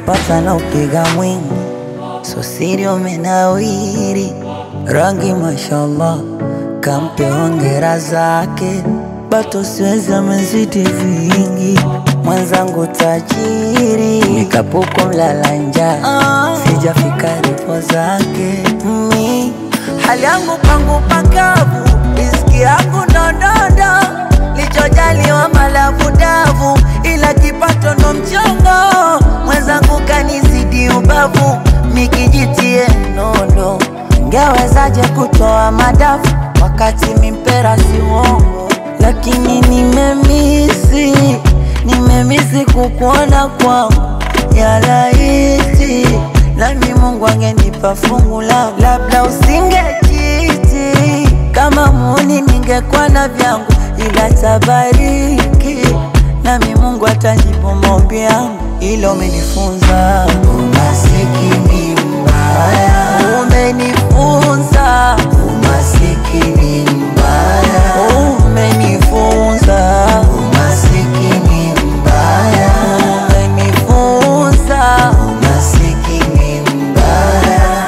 ukipata na upiga mwingi, so siri umenawiri, rangi mashallah, kampe hongera zake, bato siwezi amezidi vingi, mwenzangu tajiri, nikapuko mlala njaa, sijafika ripo zake mi hali yangu pangu pakavu, riziki yangu ndondondo, lichojaliwa malavu davu, ila kipato ndo mchongo, mwenzangu kanizidi ubavu, mikijitie nondo, ngewezaje kutoa madafu wakati mimpera si uongo, lakini nimemisi, nimemisi kukuona kwangu ya laiti nami Mungu angenipa fungu langu, labda usingekiti kama muni, ningekuwa na vyangu, ila tabariki nami Mungu atajibu maombi yangu, ilo umenifunza umasikini mbaya, umenifunza umasikini mbaya, umenifunza umasikini mbaya, umenifunza umasikini mbaya.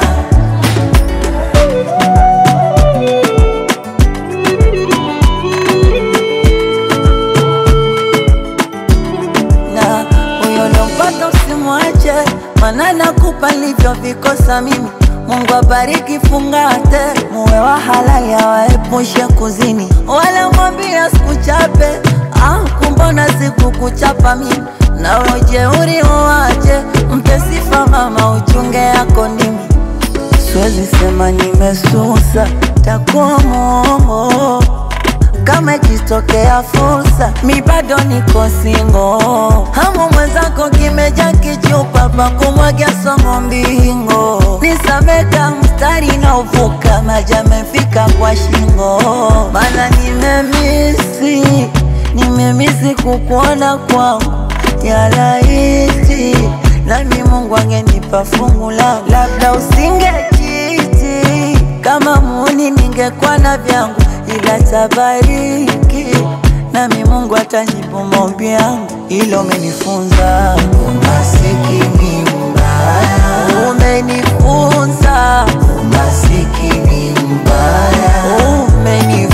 na huyo lompata usimwache, mana nakupa nilivyovikosa mimi. Mungu abariki, fungate, muwe wa halali, awaepushe kuzini, wala mwambia sikuchape. Ah, kumbona sikukuchapa mimi, na ujeuri uwache, mpe sifa mama, uchunge yako nimi Siwezi sema nimesusa, takuwa mwongo kama ikitokea fursa, mi bado niko singo. Hamu mwenzako kimeja kichupa pa kumwagia somo mbingo, nisameka mstari na uvuka maji amefika kwa shingo, mana nimemisi, nimemisi kukuona kwangu ya laiti nami Mungu angenipa fungu langu, labda usingekiti kama muni, ningekuwa na vyangu, ila tabariki nami Mungu atajibu maombi yangu, ilo umenifunza umasikini mbaya, umenifunza umasikini mbaya, umenifunza